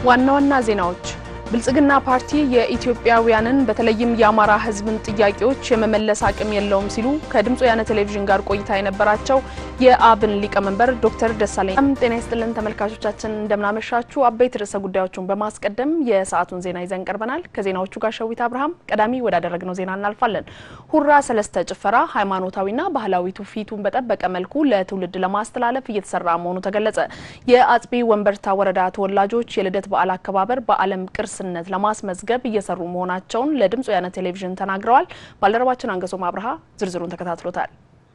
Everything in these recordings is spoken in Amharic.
ዋና ዋና ዜናዎች ብልጽግና ፓርቲ የኢትዮጵያውያንን በተለይም የአማራ ሕዝብን ጥያቄዎች የመመለስ አቅም የለውም ሲሉ ከድምፅ ወያነ ቴሌቪዥን ጋር ቆይታ የነበራቸው የአብን ሊቀመንበር ዶክተር ደሳለኝ ጤና ይስጥልን ተመልካቾቻችን፣ እንደምናመሻችሁ። አበይት ርዕሰ ጉዳዮቹን በማስቀደም የሰዓቱን ዜና ይዘን ቀርበናል። ከዜናዎቹ ጋር ሸዊት አብርሃም። ቀዳሚ ወዳደረግነው ዜና እናልፋለን። ሁራ ሰለስተ ጭፈራ ሃይማኖታዊና ባህላዊ ትውፊቱን በጠበቀ መልኩ ለትውልድ ለማስተላለፍ እየተሰራ መሆኑ ተገለጸ። የአጽቢ ወንበርታ ወረዳ ተወላጆች የልደት በዓል አከባበር በዓለም ቅርስነት ለማስመዝገብ እየሰሩ መሆናቸውን ለድምፅ ወያነ ቴሌቪዥን ተናግረዋል። ባልደረባችን አንገሶም አብርሃ ዝርዝሩን ተከታትሎታል።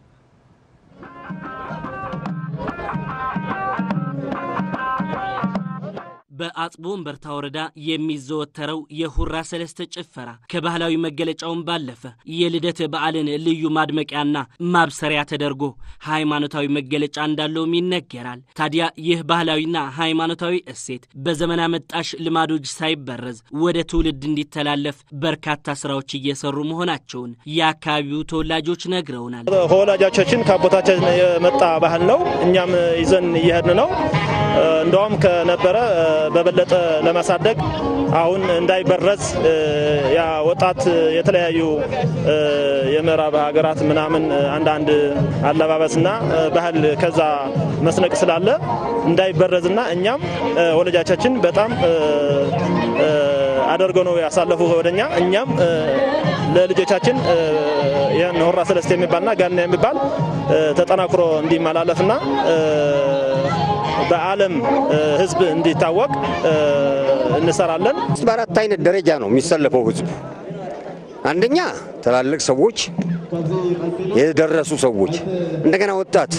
በአጽቦ ወንበርታ ወረዳ የሚዘወተረው የሁራ ሰለስተ ጭፈራ ከባህላዊ መገለጫውን ባለፈ የልደት በዓልን ልዩ ማድመቂያና ማብሰሪያ ተደርጎ ሃይማኖታዊ መገለጫ እንዳለውም ይነገራል። ታዲያ ይህ ባህላዊና ሃይማኖታዊ እሴት በዘመን አመጣሽ ልማዶች ሳይበረዝ ወደ ትውልድ እንዲተላለፍ በርካታ ስራዎች እየሰሩ መሆናቸውን የአካባቢው ተወላጆች ነግረውናል። ከወላጆቻችን ከአቦታችን የመጣ ባህል ነው። እኛም ይዘን እየሄድን ነው። እንደውም ከነበረ በበለጠ ለማሳደግ አሁን እንዳይበረዝ ያ ወጣት የተለያዩ የምዕራብ ሀገራት ምናምን አንዳንድ አለባበስና ባህል ከዛ መስነቅ ስላለ እንዳይበረዝና እኛም ወላጆቻችን በጣም አደርገው ነው ያሳለፉ ወደኛ እኛም ለልጆቻችን ይህን ሁራ ሰለስተ የሚባልና ጋና የሚባል ተጠናክሮ እንዲመላለፍና በዓለም ሕዝብ እንዲታወቅ እንሰራለን። በአራት አይነት ደረጃ ነው የሚሰለፈው ሕዝቡ። አንደኛ ትላልቅ ሰዎች፣ የደረሱ ሰዎች፣ እንደገና ወጣት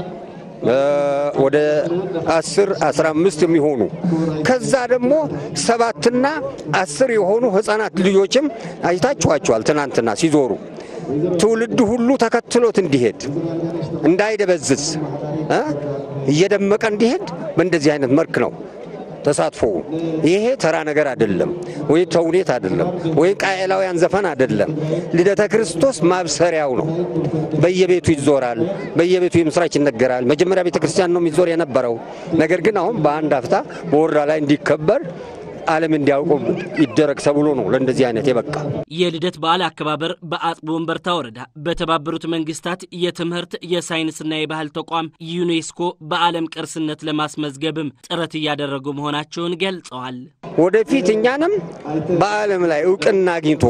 ወደ አስር አስራ አምስት የሚሆኑ ከዛ ደግሞ ሰባትና አስር የሆኑ ህፃናት ልጆችም አይታችኋቸዋል። ትናንትና ሲዞሩ ትውልድ ሁሉ ተከትሎት እንዲሄድ እንዳይደበዝዝ እየደመቀ እንዲሄድ በእንደዚህ አይነት መልክ ነው ተሳትፎ። ይሄ ተራ ነገር አይደለም፣ ወይ ተውኔት አይደለም፣ ወይ ቃኤላውያን ዘፈን አይደለም። ልደተ ክርስቶስ ማብሰሪያው ነው። በየቤቱ ይዞራል፣ በየቤቱ የምስራች ይነገራል። መጀመሪያ ቤተ ክርስቲያን ነው የሚዞር የነበረው። ነገር ግን አሁን በአንድ አፍታ በወረዳ ላይ እንዲከበር ዓለም እንዲያውቁ ይደረግ ተብሎ ነው ለእንደዚህ አይነት የበቃ የልደት በዓል አከባበር በአጽቦ ወንበርታ ወረዳ በተባበሩት መንግስታት የትምህርት የሳይንስና የባህል ተቋም ዩኔስኮ በዓለም ቅርስነት ለማስመዝገብም ጥረት እያደረጉ መሆናቸውን ገልጸዋል። ወደፊት እኛንም በዓለም ላይ እውቅና አግኝቶ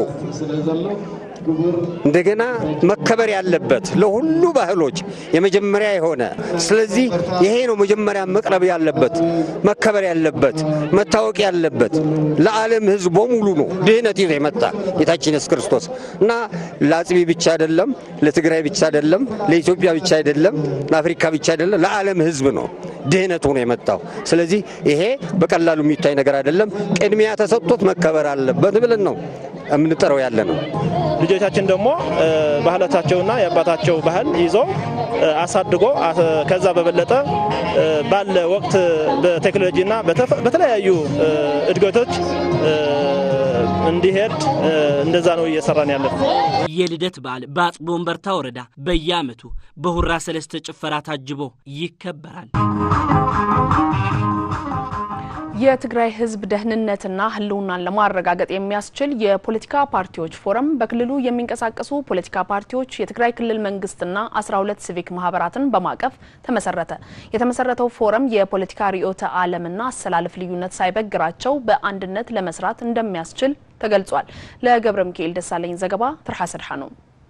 እንደገና መከበር ያለበት ለሁሉ ባህሎች የመጀመሪያ የሆነ ስለዚህ ይሄ ነው መጀመሪያ መቅረብ ያለበት መከበር ያለበት መታወቅ ያለበት ለዓለም ሕዝብ በሙሉ ነው ድህነት ይዞ የመጣ ጌታችን ኢየሱስ ክርስቶስ እና ለአጽቢ ብቻ አይደለም፣ ለትግራይ ብቻ አይደለም፣ ለኢትዮጵያ ብቻ አይደለም፣ ለአፍሪካ ብቻ አይደለም፣ ለዓለም ሕዝብ ነው ድህነት ሆኖ የመጣው። ስለዚህ ይሄ በቀላሉ የሚታይ ነገር አይደለም። ቅድሚያ ተሰጥቶት መከበር አለበት ብለን ነው የምንጠራው ያለ ነው። ልጆቻችን ደግሞ ባህላቸውና የአባታቸው ባህል ይዘው አሳድጎ ከዛ በበለጠ ባለ ወቅት በቴክኖሎጂና በተለያዩ እድገቶች እንዲሄድ እንደዛ ነው እየሰራን ያለን። የልደት በዓል በአጽቦ ወንበርታ ወረዳ በየዓመቱ በሁራ ሰለስተ ጭፈራ ታጅቦ ይከበራል። የትግራይ ሕዝብ ደህንነትና ሕልውናን ለማረጋገጥ የሚያስችል የፖለቲካ ፓርቲዎች ፎረም በክልሉ የሚንቀሳቀሱ ፖለቲካ ፓርቲዎች የትግራይ ክልል መንግስትና 12 ሲቪክ ማህበራትን በማቀፍ ተመሰረተ። የተመሰረተው ፎረም የፖለቲካ ርዕዮተ ዓለምና አሰላለፍ ልዩነት ሳይበግራቸው በአንድነት ለመስራት እንደሚያስችል ተገልጿል። ለገብረ ሚካኤል ደሳለኝ ዘገባ ትርሃ ስድሓ ነው።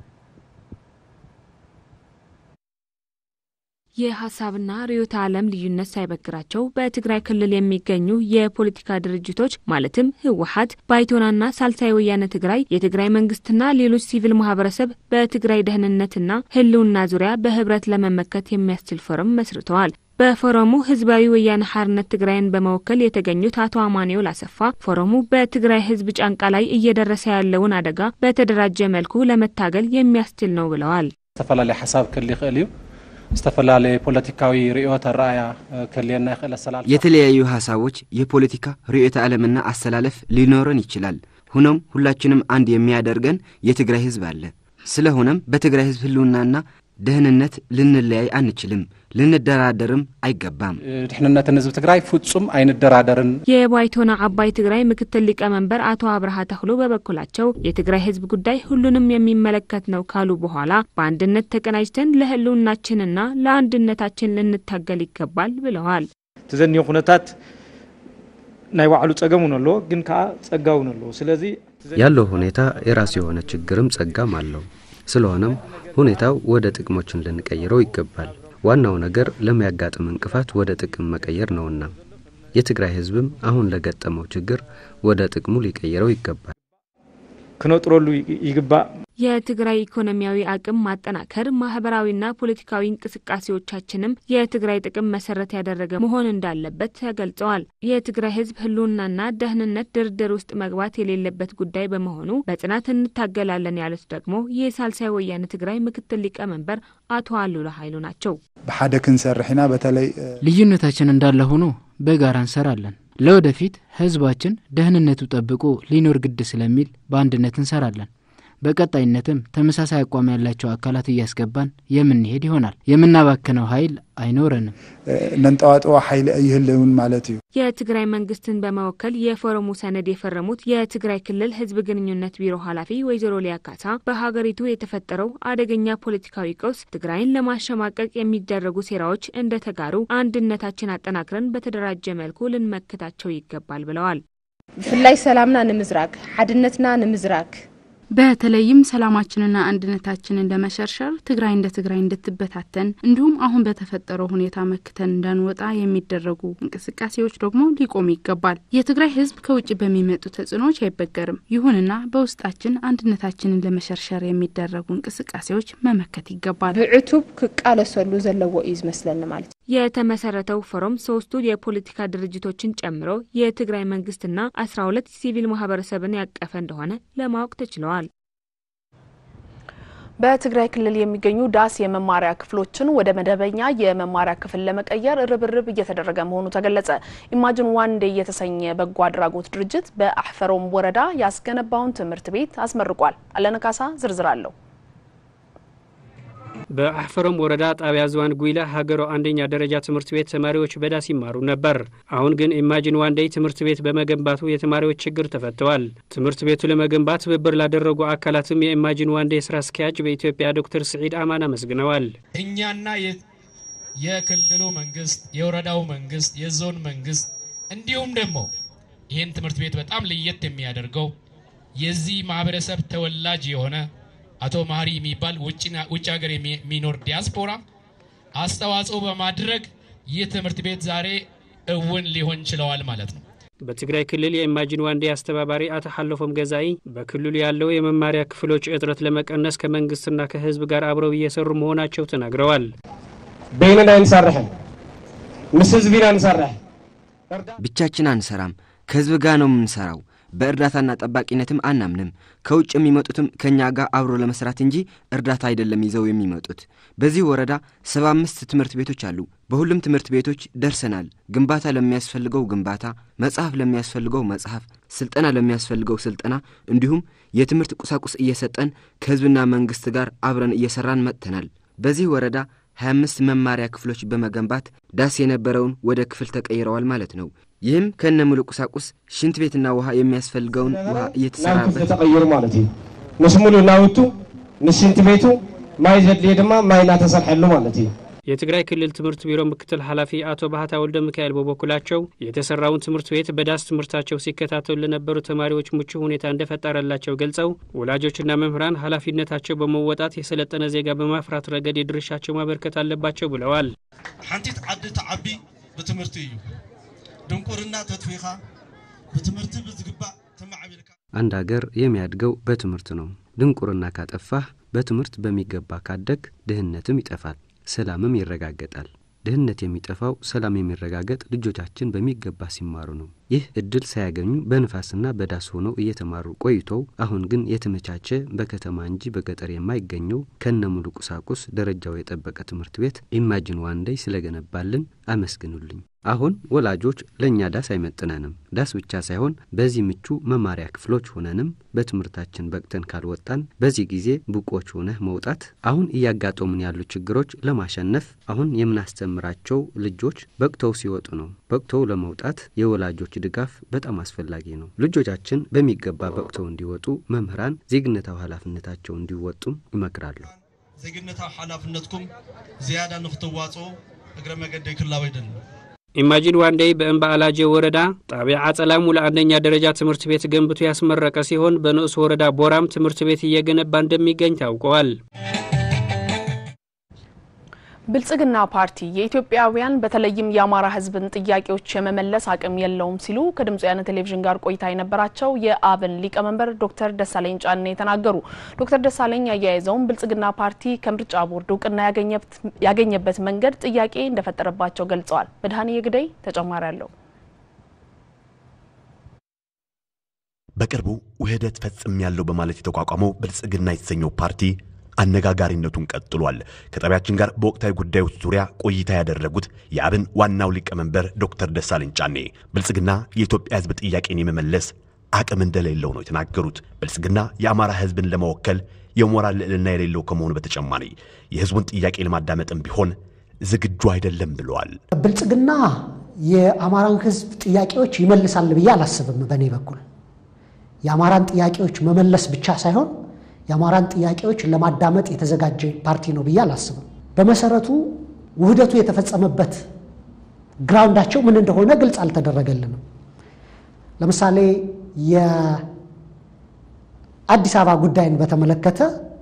የሀሳብና ርዕዮተ ዓለም ልዩነት ሳይበግራቸው በትግራይ ክልል የሚገኙ የፖለቲካ ድርጅቶች ማለትም ህወሀት፣ ባይቶናና ሳልሳይ ወያነ ትግራይ የትግራይ መንግስትና ሌሎች ሲቪል ማህበረሰብ በትግራይ ደህንነትና ህልውና ዙሪያ በህብረት ለመመከት የሚያስችል ፎረም መስርተዋል። በፎረሙ ህዝባዊ ወያነ ሓርነት ትግራይን በመወከል የተገኙት አቶ አማኑኤል አሰፋ ፎረሙ በትግራይ ህዝብ ጫንቃ ላይ እየደረሰ ያለውን አደጋ በተደራጀ መልኩ ለመታገል የሚያስችል ነው ብለዋል። ዝተፈላለዩ ሓሳብ ክህሊ ይኽእል እዩ ዝተፈላለዩ ፖለቲካዊ ርዕዮተ ረኣያ ክህልየና ይኽእል ኣሰላልፋ የተለያዩ ሀሳቦች የፖለቲካ ርዕዮተ ዓለምና አስተላለፍ ሊኖረን ይችላል። ሆኖም ሁላችንም አንድ የሚያደርገን የትግራይ ህዝብ አለ። ስለሆነም በትግራይ ህዝብ ህልውናና ደህንነት ልንለያይ አንችልም፣ ልንደራደርም አይገባም። ድሕንነትን ህዝቢ ትግራይ ፍጹም አይንደራደርን። የባይቶና አባይ ትግራይ ምክትል ሊቀመንበር አቶ አብርሃ ተክሎ በበኩላቸው የትግራይ ህዝብ ጉዳይ ሁሉንም የሚመለከት ነው ካሉ በኋላ በአንድነት ተቀናጅተን ለህልውናችንና ለአንድነታችን ልንታገል ይገባል ብለዋል። ትዘኒዮ ኩነታት ናይ ባዕሉ ጸገም እውን ኣለዎ ግን ከዓ ጸጋ እውን ኣለዎ ስለዚ ያለው ሁኔታ የራሱ የሆነ ችግርም ጸጋም አለው። ስለሆነም ሁኔታው ወደ ጥቅሞችን ልንቀይረው ይገባል። ዋናው ነገር ለሚያጋጥም እንቅፋት ወደ ጥቅም መቀየር ነውና የትግራይ ህዝብም አሁን ለገጠመው ችግር ወደ ጥቅሙ ሊቀይረው ይገባል። ክነጥረሉ ይግባእ። የትግራይ ኢኮኖሚያዊ አቅም ማጠናከር፣ ማህበራዊና ፖለቲካዊ እንቅስቃሴዎቻችንም የትግራይ ጥቅም መሰረት ያደረገ መሆን እንዳለበት ተገልጸዋል። የትግራይ ህዝብ ህልውናና ደህንነት ድርድር ውስጥ መግባት የሌለበት ጉዳይ በመሆኑ በጽናት እንታገላለን ያሉት ደግሞ የሳልሳይ ወያነ ትግራይ ምክትል ሊቀመንበር አቶ አሉላ ኃይሉ ናቸው። ብሓደ ክንሰርሕ ኢና በተለይ ልዩነታችን እንዳለ ሆኖ በጋራ እንሰራለን። ለወደፊት ህዝባችን ደህንነቱ ጠብቆ ሊኖር ግድ ስለሚል በአንድነት እንሰራለን። በቀጣይነትም ተመሳሳይ አቋም ያላቸው አካላት እያስገባን የምንሄድ ይሆናል። የምናባክነው ኃይል አይኖረንም። ነንጠዋጥዋ ኃይሊ አይህልውን ማለት እዩ። የትግራይ መንግስትን በመወከል የፎረሙ ሰነድ የፈረሙት የትግራይ ክልል ህዝብ ግንኙነት ቢሮ ኃላፊ ወይዘሮ ሊያ ካሳ በሀገሪቱ የተፈጠረው አደገኛ ፖለቲካዊ ቀውስ ትግራይን ለማሸማቀቅ የሚደረጉ ሴራዎች እንደተጋሩ አንድነታችን አጠናክረን በተደራጀ መልኩ ልንመክታቸው ይገባል ብለዋል። ብፍላይ ሰላምና ንምዝራግ ሓድነትና ንምዝራግ በተለይም ሰላማችንና አንድነታችንን ለመሸርሸር ትግራይ እንደ ትግራይ እንድትበታተን እንዲሁም አሁን በተፈጠረው ሁኔታ መክተን እንዳንወጣ የሚደረጉ እንቅስቃሴዎች ደግሞ ሊቆሙ ይገባል። የትግራይ ህዝብ ከውጭ በሚመጡ ተጽዕኖዎች አይበገርም። ይሁንና በውስጣችን አንድነታችንን ለመሸርሸር የሚደረጉ እንቅስቃሴዎች መመከት ይገባል። ብዕቱብ ክቃለሰሉ ዘለዎ እዩ ዝመስለኒ ማለት እዩ። የተመሰረተው ፎረም ሶስቱ የፖለቲካ ድርጅቶችን ጨምሮ የትግራይ መንግስትና አስራ ሁለት ሲቪል ማህበረሰብን ያቀፈ እንደሆነ ለማወቅ ተችለዋል። በትግራይ ክልል የሚገኙ ዳስ የመማሪያ ክፍሎችን ወደ መደበኛ የመማሪያ ክፍል ለመቀየር ርብርብ እየተደረገ መሆኑ ተገለጸ። ኢማጅን ዋን ዴይ የተሰኘ በጎ አድራጎት ድርጅት በአሕፈሮም ወረዳ ያስገነባውን ትምህርት ቤት አስመርቋል። አለነካሳ ዝርዝር አለው። በአሕፈሮም ወረዳ ጣቢያ ዝዋን ጉይላ ሀገሮ አንደኛ ደረጃ ትምህርት ቤት ተማሪዎች በዳስ ይማሩ ነበር። አሁን ግን ኢማጂን ዋንዴይ ትምህርት ቤት በመገንባቱ የተማሪዎች ችግር ተፈተዋል። ትምህርት ቤቱ ለመገንባት ትብብር ላደረጉ አካላትም የኢማጂን ዋንዴይ ስራ አስኪያጅ በኢትዮጵያ ዶክተር ስዒድ አማን አመስግነዋል። እኛና የክልሉ መንግስት፣ የወረዳው መንግስት፣ የዞን መንግስት እንዲሁም ደግሞ ይህን ትምህርት ቤት በጣም ለየት የሚያደርገው የዚህ ማህበረሰብ ተወላጅ የሆነ አቶ ማሪ የሚባል ውጭ ሀገር የሚኖር ዲያስፖራ አስተዋጽኦ በማድረግ ይህ ትምህርት ቤት ዛሬ እውን ሊሆን ችለዋል ማለት ነው። በትግራይ ክልል የኢማጂን ዋንዴ አስተባባሪ አቶ ሀለፎም ገዛኢ በክልሉ ያለው የመማሪያ ክፍሎች እጥረት ለመቀነስ ከመንግስትና ከህዝብ ጋር አብረው እየሰሩ መሆናቸው ተናግረዋል። በይንና እንሰርሕን ምስ ህዝቢና እንሰርሕ ብቻችን አንሰራም፣ ከህዝብ ጋር ነው የምንሰራው። በእርዳታና ጠባቂነትም አናምንም። ከውጭ የሚመጡትም ከእኛ ጋር አብሮ ለመስራት እንጂ እርዳታ አይደለም ይዘው የሚመጡት። በዚህ ወረዳ ሰባ አምስት ትምህርት ቤቶች አሉ። በሁሉም ትምህርት ቤቶች ደርሰናል። ግንባታ ለሚያስፈልገው ግንባታ፣ መጽሐፍ ለሚያስፈልገው መጽሐፍ፣ ስልጠና ለሚያስፈልገው ስልጠና እንዲሁም የትምህርት ቁሳቁስ እየሰጠን ከህዝብና መንግስት ጋር አብረን እየሰራን መጥተናል። በዚህ ወረዳ 25 መማሪያ ክፍሎች በመገንባት ዳስ የነበረውን ወደ ክፍል ተቀይረዋል ማለት ነው። ይህም ከነ ሙሉ ቁሳቁስ ሽንት ቤትና ውሃ የሚያስፈልገውን ውሃ እየተሰራበት ተቀይሩ ማለት እዩ ምስ ሙሉእ ናውቱ ንሽንት ቤቱ ማይ ዘድልየ ድማ ማይ እናተሰርሐሉ ማለት እዩ የትግራይ ክልል ትምህርት ቢሮ ምክትል ኃላፊ አቶ ባህታ ወልደ ሚካኤል በበኩላቸው የተሰራውን ትምህርት ቤት በዳስ ትምህርታቸው ሲከታተሉ ለነበሩ ተማሪዎች ምቹ ሁኔታ እንደፈጠረላቸው ገልጸው ወላጆችና መምህራን ኃላፊነታቸው በመወጣት የሰለጠነ ዜጋ በማፍራት ረገድ የድርሻቸው ማበርከት አለባቸው ብለዋል። ሓንቲት ዓዲ ተዓቢ ብትምህርቲ እዩ ድንቁርና ተትፊኻ ብትምህርቲ ብዝግባእ ተማዕቢልካ አንድ ሀገር የሚያድገው በትምህርት ነው። ድንቁርና ካጠፋህ በትምህርት በሚገባ ካደግ ድህነትም ይጠፋል፣ ሰላምም ይረጋገጣል። ድህነት የሚጠፋው ሰላም የሚረጋገጥ ልጆቻችን በሚገባ ሲማሩ ነው። ይህ እድል ሳያገኙ በንፋስና በዳስ ሆነው እየተማሩ ቆይተው አሁን ግን የተመቻቸ በከተማ እንጂ በገጠር የማይገኘው ከነ ሙሉ ቁሳቁስ ደረጃው የጠበቀ ትምህርት ቤት ኢማጂን ዋንዴይ ስለገነባልን አመስግኑልኝ። አሁን ወላጆች ለእኛ ዳስ አይመጥነንም። ዳስ ብቻ ሳይሆን በዚህ ምቹ መማሪያ ክፍሎች ሆነንም በትምህርታችን በቅተን ካልወጣን በዚህ ጊዜ ብቆች ሆነህ መውጣት አሁን እያጋጠሙን ያሉ ችግሮች ለማሸነፍ አሁን የምናስተምራቸው ልጆች በቅተው ሲወጡ ነው። በቅተው ለመውጣት የወላጆች ድጋፍ በጣም አስፈላጊ ነው። ልጆቻችን በሚገባ በቅተው እንዲወጡ መምህራን ዜግነታዊ ኃላፊነታቸው እንዲወጡም ይመክራሉ። ዜግነታዊ ሓላፍነትኩም ዝያዳ ንክትዋፅኡ እግረ መገደይ ክላወ ይደሊ ኢማጂን ዋንዴይ በእምባ አላጄ ወረዳ ጣቢያ አጸላሙ ለአንደኛ ደረጃ ትምህርት ቤት ገንብቶ ያስመረቀ ሲሆን በንዑስ ወረዳ ቦራም ትምህርት ቤት እየገነባ እንደሚገኝ ታውቀዋል። ብልጽግና ፓርቲ የኢትዮጵያውያን በተለይም የአማራ ሕዝብን ጥያቄዎች የመመለስ አቅም የለውም ሲሉ ከድምጽ ወያነ ቴሌቪዥን ጋር ቆይታ የነበራቸው የአብን ሊቀመንበር ዶክተር ደሳለኝ ጫኔ ተናገሩ። ዶክተር ደሳለኝ አያይዘውም ብልጽግና ፓርቲ ከምርጫ ቦርድ እውቅና ያገኘበት መንገድ ጥያቄ እንደፈጠረባቸው ገልጸዋል። መድኃኔ የግደይ ተጨማሪ አለው። በቅርቡ ውህደት ፈጽም ያለው በማለት የተቋቋመው ብልጽግና የተሰኘው ፓርቲ አነጋጋሪነቱን ቀጥሏል። ከጣቢያችን ጋር በወቅታዊ ጉዳዮች ዙሪያ ቆይታ ያደረጉት የአብን ዋናው ሊቀመንበር ዶክተር ደሳለኝ ጫኔ ብልጽግና የኢትዮጵያ ሕዝብ ጥያቄን የመመለስ አቅም እንደሌለው ነው የተናገሩት። ብልጽግና የአማራ ሕዝብን ለመወከል የሞራል ልዕልና የሌለው ከመሆኑ በተጨማሪ የሕዝቡን ጥያቄ ለማዳመጥም ቢሆን ዝግጁ አይደለም ብለዋል። ብልጽግና የአማራን ሕዝብ ጥያቄዎች ይመልሳል ብዬ አላስብም። በእኔ በኩል የአማራን ጥያቄዎች መመለስ ብቻ ሳይሆን የአማራን ጥያቄዎች ለማዳመጥ የተዘጋጀ ፓርቲ ነው ብዬ አላስብም። በመሰረቱ ውህደቱ የተፈጸመበት ግራውንዳቸው ምን እንደሆነ ግልጽ አልተደረገልንም። ለምሳሌ የአዲስ አበባ ጉዳይን በተመለከተ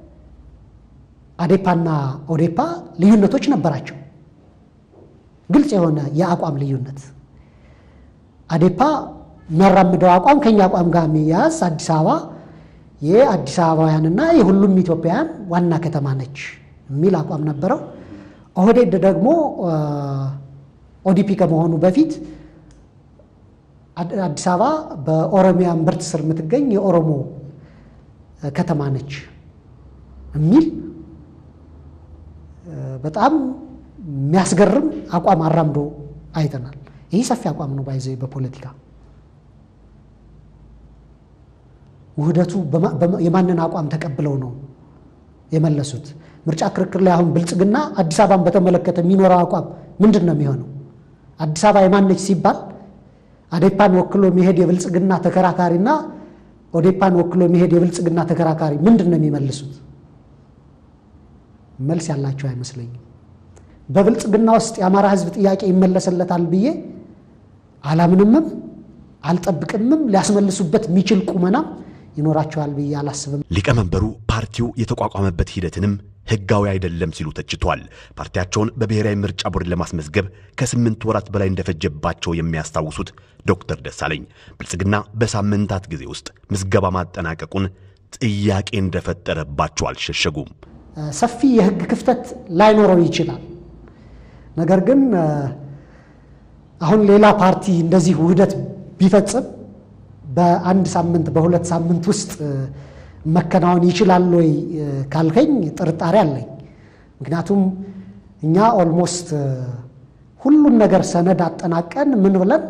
አዴፓና ኦዴፓ ልዩነቶች ነበራቸው። ግልጽ የሆነ የአቋም ልዩነት አዴፓ የሚያራምደው አቋም ከኛ አቋም ጋር የሚያያዝ አዲስ አበባ የአዲስ አበባውያንና የሁሉም ኢትዮጵያውያን ዋና ከተማ ነች የሚል አቋም ነበረው። ኦህዴድ ደግሞ ኦዲፒ ከመሆኑ በፊት አዲስ አበባ በኦሮሚያ እምብርት ስር የምትገኝ የኦሮሞ ከተማ ነች የሚል በጣም የሚያስገርም አቋም አራምዶ አይተናል። ይህ ሰፊ አቋም ነው ባይዘ በፖለቲካ ውህደቱ የማንን አቋም ተቀብለው ነው የመለሱት? ምርጫ ክርክር ላይ አሁን ብልጽግና አዲስ አበባን በተመለከተ የሚኖረው አቋም ምንድን ነው የሚሆነው? አዲስ አበባ የማነች ሲባል አዴፓን ወክሎ የሚሄድ የብልጽግና ተከራካሪና ኦዴፓን ወክሎ የሚሄድ የብልጽግና ተከራካሪ ምንድን ነው የሚመልሱት? መልስ ያላቸው አይመስለኝም። በብልጽግና ውስጥ የአማራ ሕዝብ ጥያቄ ይመለስለታል ብዬ አላምንምም፣ አልጠብቅምም። ሊያስመልሱበት የሚችል ቁመናም ይኖራቸዋል ብዬ አላስብም። ሊቀመንበሩ ፓርቲው የተቋቋመበት ሂደትንም ህጋዊ አይደለም ሲሉ ተችቷል። ፓርቲያቸውን በብሔራዊ ምርጫ ቦርድ ለማስመዝገብ ከስምንት ወራት በላይ እንደፈጀባቸው የሚያስታውሱት ዶክተር ደሳለኝ ብልጽግና በሳምንታት ጊዜ ውስጥ ምዝገባ ማጠናቀቁን ጥያቄ እንደፈጠረባቸው አልሸሸጉም። ሰፊ የህግ ክፍተት ላይኖረው ይችላል። ነገር ግን አሁን ሌላ ፓርቲ እንደዚህ ውህደት ቢፈጽም በአንድ ሳምንት በሁለት ሳምንት ውስጥ መከናወን ይችላል ወይ ካልከኝ ጥርጣሬ አለኝ። ምክንያቱም እኛ ኦልሞስት ሁሉን ነገር ሰነድ አጠናቀን ምን ብለን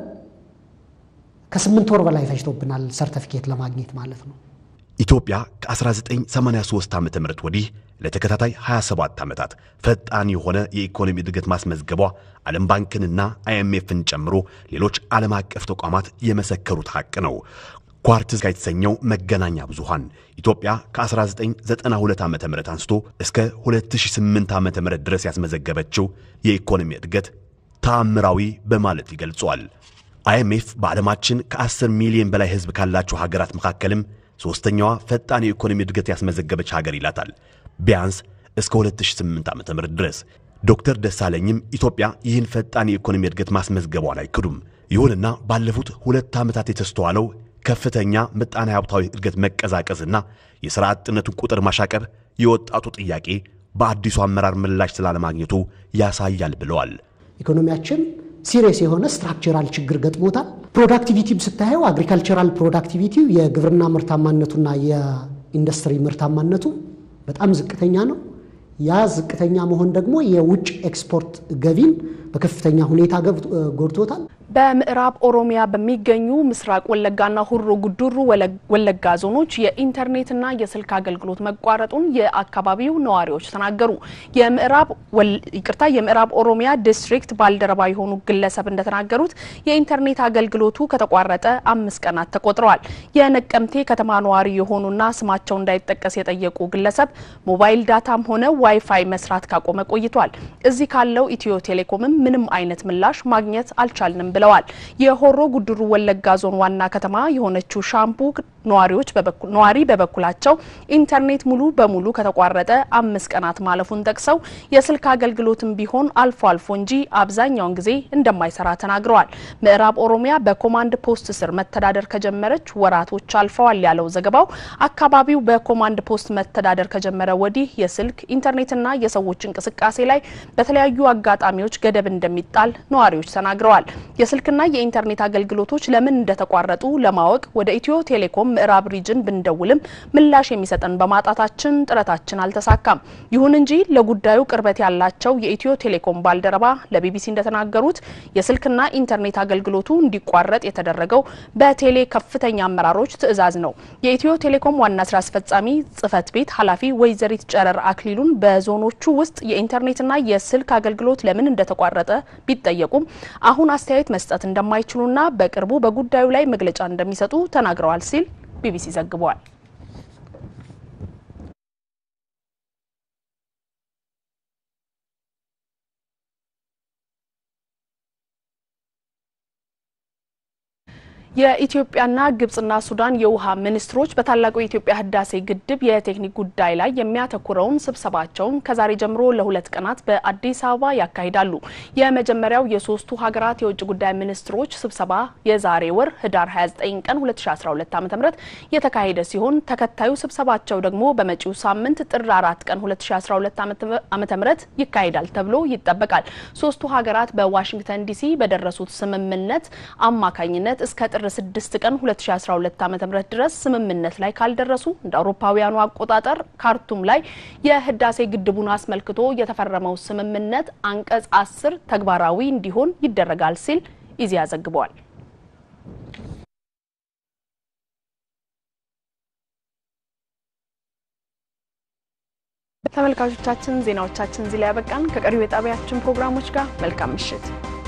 ከስምንት ወር በላይ ፈጅቶብናል ሰርተፊኬት ለማግኘት ማለት ነው። ኢትዮጵያ ከ1983 ዓ ም ወዲህ ለተከታታይ 27 ዓመታት ፈጣን የሆነ የኢኮኖሚ እድገት ማስመዝገቧ ዓለም ባንክንና አይኤምኤፍን ጨምሮ ሌሎች ዓለም አቀፍ ተቋማት የመሰከሩት ሐቅ ነው። ኳርትዝ የተሰኘው መገናኛ ብዙሃን ኢትዮጵያ ከ1992 ዓ ም አንስቶ እስከ 2008 ዓ ም ድረስ ያስመዘገበችው የኢኮኖሚ እድገት ተአምራዊ በማለት ይገልጿል። አይኤምኤፍ በዓለማችን ከ10 ሚሊዮን በላይ ሕዝብ ካላቸው ሀገራት መካከልም ሦስተኛዋ ፈጣን የኢኮኖሚ እድገት ያስመዘገበች ሀገር ይላታል። ቢያንስ እስከ 2008 ዓ ም ድረስ ዶክተር ደሳለኝም ኢትዮጵያ ይህን ፈጣን የኢኮኖሚ እድገት ማስመዝገቧን አይክዱም። ይሁንና ባለፉት ሁለት ዓመታት የተስተዋለው ከፍተኛ ምጣኔ ሀብታዊ እድገት መቀዛቀዝና የሥራ አጥነቱን ቁጥር ማሻቀብ የወጣቱ ጥያቄ በአዲሱ አመራር ምላሽ ስላለማግኘቱ ያሳያል ብለዋል። ኢኮኖሚያችን ሲሪየስ የሆነ ስትራክቸራል ችግር ገጥሞታል። ፕሮዳክቲቪቲም ስታየው አግሪካልቸራል ፕሮዳክቲቪቲው የግብርና ምርታማነቱና የኢንዱስትሪ ምርታማነቱ በጣም ዝቅተኛ ነው። ያ ዝቅተኛ መሆን ደግሞ የውጭ ኤክስፖርት ገቢን በከፍተኛ ሁኔታ ጎድቶታል። በምዕራብ ኦሮሚያ በሚገኙ ምስራቅ ወለጋና ሁሮ ጉዱሩ ወለጋ ዞኖች የኢንተርኔትና የስልክ አገልግሎት መቋረጡን የአካባቢው ነዋሪዎች ተናገሩ። የምዕራብ ይቅርታ የምዕራብ ኦሮሚያ ዲስትሪክት ባልደረባ የሆኑ ግለሰብ እንደተናገሩት የኢንተርኔት አገልግሎቱ ከተቋረጠ አምስት ቀናት ተቆጥረዋል። የነቀምቴ ከተማ ነዋሪ የሆኑና ስማቸው እንዳይጠቀስ የጠየቁ ግለሰብ ሞባይል ዳታም ሆነ ዋይፋይ መስራት ካቆመ ቆይቷል። እዚህ ካለው ኢትዮ ቴሌኮምም ምንም አይነት ምላሽ ማግኘት አልቻልንም ብለዋል። የሆሮ ጉድሩ ወለጋ ዞን ዋና ከተማ የሆነችው ሻምቡ ነዋሪዎች ነዋሪ በበኩላቸው ኢንተርኔት ሙሉ በሙሉ ከተቋረጠ አምስት ቀናት ማለፉን ጠቅሰው የስልክ አገልግሎትም ቢሆን አልፎ አልፎ እንጂ አብዛኛውን ጊዜ እንደማይሰራ ተናግረዋል። ምዕራብ ኦሮሚያ በኮማንድ ፖስት ስር መተዳደር ከጀመረች ወራቶች አልፈዋል ያለው ዘገባው አካባቢው በኮማንድ ፖስት መተዳደር ከጀመረ ወዲህ የስልክ ኢንተርኔትና የሰዎች እንቅስቃሴ ላይ በተለያዩ አጋጣሚዎች ገደብ እንደሚጣል ነዋሪዎች ተናግረዋል። የስልክና የኢንተርኔት አገልግሎቶች ለምን እንደተቋረጡ ለማወቅ ወደ ኢትዮ ቴሌኮም ምዕራብ ሪጅን ብንደውልም ምላሽ የሚሰጠን በማጣታችን ጥረታችን አልተሳካም። ይሁን እንጂ ለጉዳዩ ቅርበት ያላቸው የኢትዮ ቴሌኮም ባልደረባ ለቢቢሲ እንደተናገሩት የስልክና ኢንተርኔት አገልግሎቱ እንዲቋረጥ የተደረገው በቴሌ ከፍተኛ አመራሮች ትዕዛዝ ነው። የኢትዮ ቴሌኮም ዋና ስራ አስፈጻሚ ጽህፈት ቤት ኃላፊ ወይዘሪት ጨረር አክሊሉን በዞኖቹ ውስጥ የኢንተርኔትና የስልክ አገልግሎት ለምን እንደተቋረጠ ቢጠየቁም አሁን አስተያየት መስጠት እንደማይችሉና በቅርቡ በጉዳዩ ላይ መግለጫ እንደሚሰጡ ተናግረዋል ሲል ቢቢሲ ዘግቧል። የኢትዮጵያና ግብጽና ሱዳን የውሃ ሚኒስትሮች በታላቁ የኢትዮጵያ ህዳሴ ግድብ የቴክኒክ ጉዳይ ላይ የሚያተኩረውን ስብሰባቸውን ከዛሬ ጀምሮ ለሁለት ቀናት በአዲስ አበባ ያካሂዳሉ። የመጀመሪያው የሶስቱ ሀገራት የውጭ ጉዳይ ሚኒስትሮች ስብሰባ የዛሬ ወር ህዳር 29 ቀን 2012 ዓ.ም የተካሄደ ሲሆን ተከታዩ ስብሰባቸው ደግሞ በመጪው ሳምንት ጥር 4 ቀን 2012 ዓ.ም ይካሄዳል ተብሎ ይጠበቃል። ሶስቱ ሀገራት በዋሽንግተን ዲሲ በደረሱት ስምምነት አማካኝነት እስከ ጥር 6 ቀን 2012 ዓ.ም ድረስ ስምምነት ላይ ካልደረሱ እንደ አውሮፓውያኑ አቆጣጠር ካርቱም ላይ የህዳሴ ግድቡን አስመልክቶ የተፈረመው ስምምነት አንቀጽ 10 ተግባራዊ እንዲሆን ይደረጋል ሲል ኢዜአ ዘግቧል። ተመልካቾቻችን ዜናዎቻችን እዚህ ላይ ያበቃን። ከቀሪው የጣቢያችን ፕሮግራሞች ጋር መልካም ምሽት